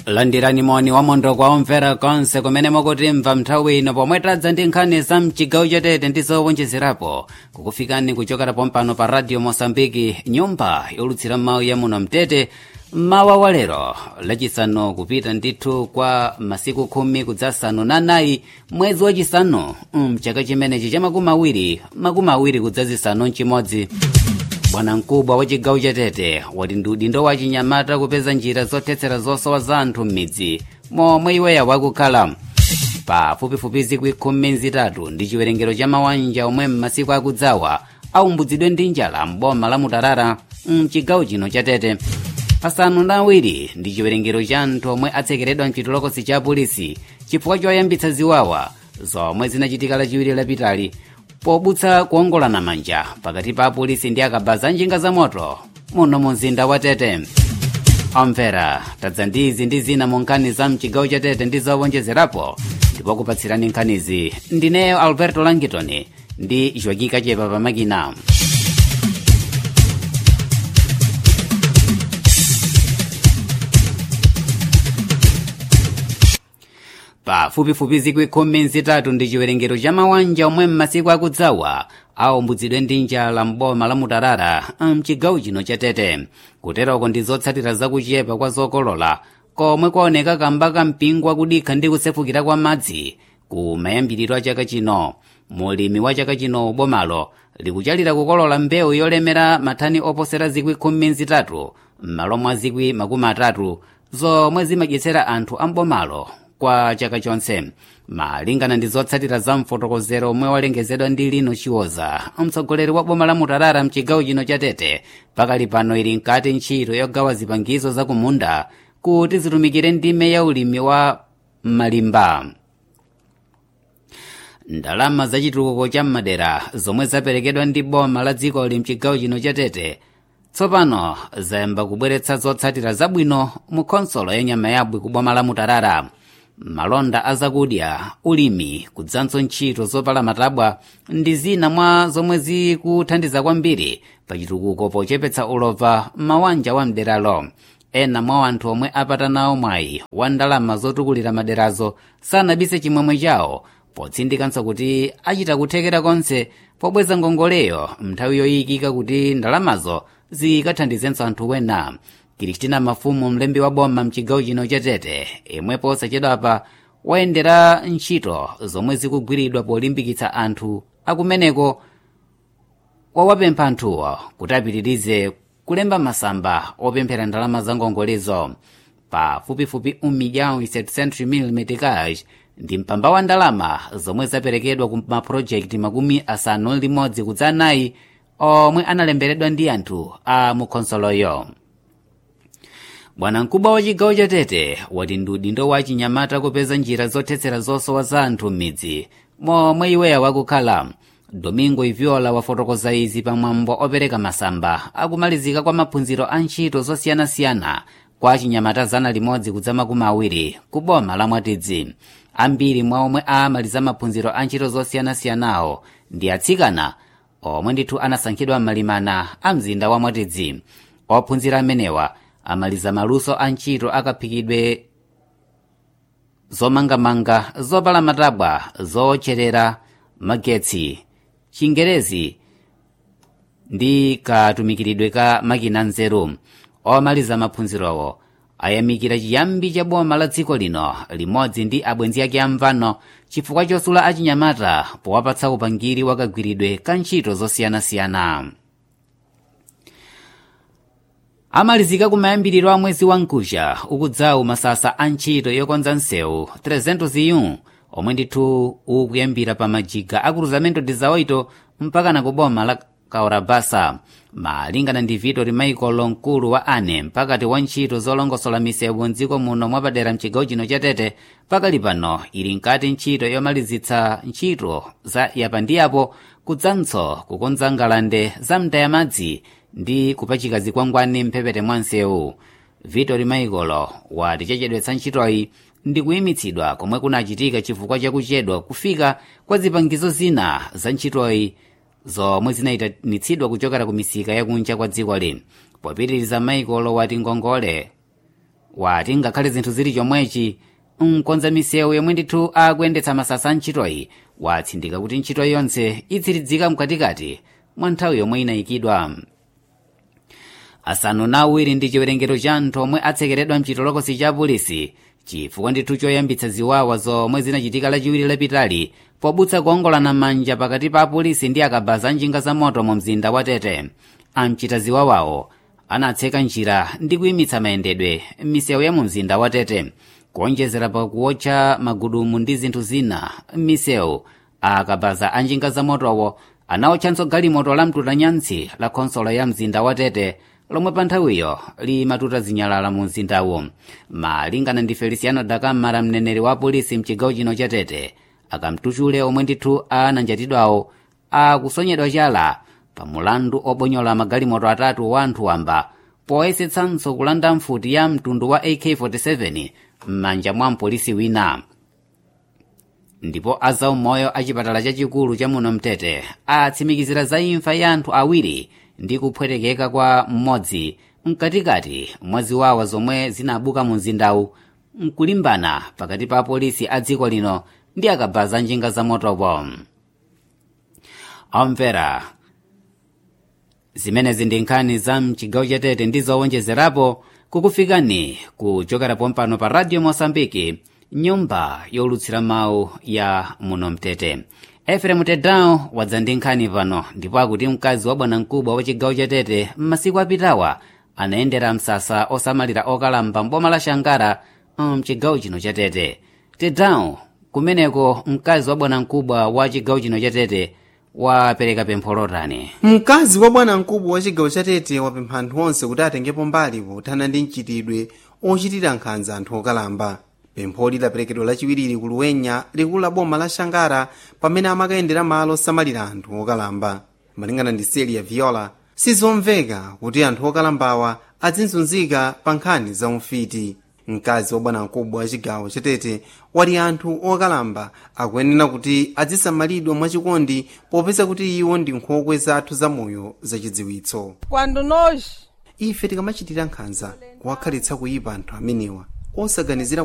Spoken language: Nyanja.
landirani moni wamondo kwa omvera konse kumene mukutimva nthawi ino pomwe tadza ndi nkhani za mchigawo chatete ndi zowonjezerapo kukufikani kuchokera pompano pa radio mosambiki nyumba yolutsira mawu ya muno mtete mawa wa lero lachisanu kupita ndithu kwa masiku khumi kudzasanu na nayi mwezi wachisanu mchaka chimenechi cha makumi awiri makumi awiri kudzazisanu mchimodzi bwana mkubwa wa chigawo chatete wati ndi udindo wa chinyamata kupeza njira zothetsera zosowa za anthu m'midzi momwe iweya wakukhala pafupifupi zikwi khumi nzitatu ndi chiwerengero cha mawanja omwe m'masiku akudzawa aumbutsidwe ndi njala m'boma la mutarara mchigawo chino chatete asanu ndi awiri ndi chiwerengero cha anthu omwe atsekeredwa mchitolokosi cha polisi chifukwa choyambitsa ziwawa zomwe zinachitika lachiwiri lapitali pobutsa kuongolana manja pakati pa apolisi ndi akabaza njinga za moto muno mu mzinda wa tete omvera tadza ndi izi ndi zina mu nkhani za mchigawo cha tete ndi zowonjezerapo ndipo kupatsirani nkhanizi ndineyo alberto langitoni ndi joaquim kachepa pamakina pafupifupi zikwi khumi nzitatu ndi chiwerengero cha mawanja omwe m'masiku akudzawa aumbutsidwe ndi njala m'boma la mutarara mchigawo chino cha tete kuteroko ndi zotsatira zakuchepa kwa zokolola komwe kwaoneka kamba ka mpingo wakudikha ndi kusefukira kwa madzi ku mayambiriro a chaka chino mulimi wa chaka chino bomalo likuchalira kukolola mbewu yolemera mathani oposera zikwi khumi nzitatu m'malo mwa zikwi makumi atatu zomwe zimadyetsera anthu ambomalo kwa chaka chonse malingana ndi zotsatira za mfotokozero omwe walengezedwa ndi lino chiwoza mtsogoleri wa boma la mutarara mchigawo chino cha tete pakali pano ili nkati ntchito yogawa zipangizo za kumunda kuti zitumikire ndime ya ulimi wa malimba ndalama za chitukuko cha madera zomwe zaperekedwa ndi boma la dzikoli mchigawo chino cha tete tsopano zayamba kubweretsa zotsatira zabwino mu khonsolo ya nyama yabwi ku boma la mutarara malonda azakudya ulimi kudzanso ntchito zopala matabwa ndi zina mwa zomwe zikuthandiza kwambiri pachitukuko pochepetsa ulova mawanja wa mderalo ena mwa anthu omwe apata nawo mwayi wa ndalama zotukulira maderazo sanabise chimwemwe chawo potsindikanso kuti achita kuthekera konse pobweza ngongoleyo nthawi yoyikika kuti ndalamazo zikathandizenso anthu wena kristina mafumu mlembi wa boma mchigawo chino cha tete imwepo osachedwapa wayendera ntchito zomwe zikugwiridwa polimbikitsa anthu akumeneko wawapempha anthuwo kuti apitirize kulemba masamba opemphera ndalama za ngongolezo pafupifupi 1,700 meticage ndi mpamba wa ndalama zomwe zaperekedwa ku mapulojekiti makumi asanu limodzi kudza anayi omwe analemberedwa ndi anthu a mukhonsoloyo bwana mkubwa wa chigawo cha tete wati ndi udindo wa chinyamata kupeza njira zothetsera zosowa za anthu m'midzi momwe iweya wakukhala domingo iviola wafotokoza izi pamwambo opereka masamba akumalizika kwa maphunziro a ntchito zosiyanasiyana kwa chinyamata zana limodzi kudza makumi awiri ku boma la mwatidzi ambiri mwa omwe amaliza maphunziro a ntchito zosiyanasiyanawo ndi atsikana omwe ndithu anasankhidwa m'malimana a mzinda wa mwatidzi ophunzira amenewa amaliza maluso a ntchito akaphikidwe zomangamanga zopala matabwa zootcherera magetsi chingerezi ndi katumikiridwe ka makina nzeru omaliza maphunzirowo ayamikira chiyambi cha boma la dziko lino limodzi ndi abwenzi ake amvano chifukwa chosula achinyamata powapatsa upangiri wakagwiridwe ka ntchito zosiyanasiyana amalizika kumayambiriro a mwezi wa mkuja ukudzawu masasa a ntchito yokonza msewu 301 omwe ndithu ukuyambira pa majiga a cruzamento de zaoito mpaka na kuboma la kaurabasa malingana ndi vitori michael mkulu wa ane mpakati wa ntchito zolongosola misewu mdziko muno mwapadera mchigawo chino cha tete pakali pano ili nkati ntchito yomalizitsa ntchito za yapandiyapo kudzanso kukonza ngalande za mtayamadzi ndi kupachika zikwangwani mphepete mwa msewu vitori michael wati chachedwetsa ntchitoyi ndi kuyimitsidwa komwe kunachitika chifukwa chakuchedwa kufika kwa zipangizo zina za ntchitoyi zomwe zinayitanitsidwa kuchokera ku misika yakunja kwa dziko lino popitiriza michael wati ngongole wati ngakhale zinthu zili chomwechi mkonza misewu yomwe ndithu akuyendetsa masasa a ntchitoyi watsindika kuti ntchito yonse idziridzika mkatikati mwa nthawi yomwe inayikidwa asanu na awiri ndi chiwerengero cha anthu omwe atsekeredwa mchitolokosi cha polisi chifukwa ndithu choyambitsa ziwawa zomwe zinachitika lachiwiri lapitali pobutsa kuongolana manja pakati pa apolisi ndi akabaza njinga za moto mu mzinda wa tete amchita ziwawawo anatseka njira ndi kuyimitsa mayendedwe m'misewu ya mu mzinda wa tete kuonjezera pa kuwotcha magudumu ndi zinthu zina m'misewu akabaza a njinga za motowo anawotchanso galimoto la mtutanyansi la khonsolo ya mzinda wa tete lomwe pa nthawiyo limatuta zinyalala mu mzindawu malingana ndi feliciano dakamara mneneri wa polisi mchigawo chino cha tete akamtuchule omwe ndithu ananjatidwawo akusonyedwa chala pa mulandu obonyola magalimoto atatu wa anthu wamba poyesetsanso kulanda mfuti ya mtundu wa ak47 m'manja mwa mpolisi wina ndipo azaumoyo a chipatala chachikulu cha muno mtete atsimikizira za imfa ya anthu awiri ndi kupwetekeka kwa mmodzi mkatikati mwa ziwawa zomwe zinabuka mu mzindawu mkulimbana pakati pa apolisi a dziko lino ndi akabaza njinga za motopo omvera zimenezi ndi nkhani za mchigawo cha tete ndi zowonjezerapo kukufikani kuchokera pompano pa radio mosambiki nyumba yolutsira mawu ya muno mtete efremu tedawo wadza ndi nkhani pano ndipo akuti mkazi wa bwanamkubwa wa chigawo cha tete m'masiku apitawa anayendera msasa osamalira okalamba mboma la shangara mchigawo chino cha tete tedawo kumeneko mkazi wa bwanamkubwa wa chigawo chino cha tete wapereka pempho lotani mkazi wa bwanamkubwa wa chigawo cha tete wapempha anthu onse kuti atengepo mbali pothana ndi mchitidwe ochitira nkhanza anthu okalamba pempho lidaperekedwa lachiwiri ku luwenya likulu la boma la shangara pamene amakayendera malo osamalira anthu okalamba malingana ndi seli ya viola sizomveka kuti anthu okalambawa azinzunzika pa nkhani za umfiti mkazi wa bwanamkubwa wa chigawo chatete wati anthu okalamba akuyenera kuti azisamalidwa mwachikondi popeza kuti iwo ndi nkhokwe zathu zamoyo zachidziwitso Quando nós ife tikamachitira nkhanza kuwakhalitsa kuyipa anthu amenewa osaganizira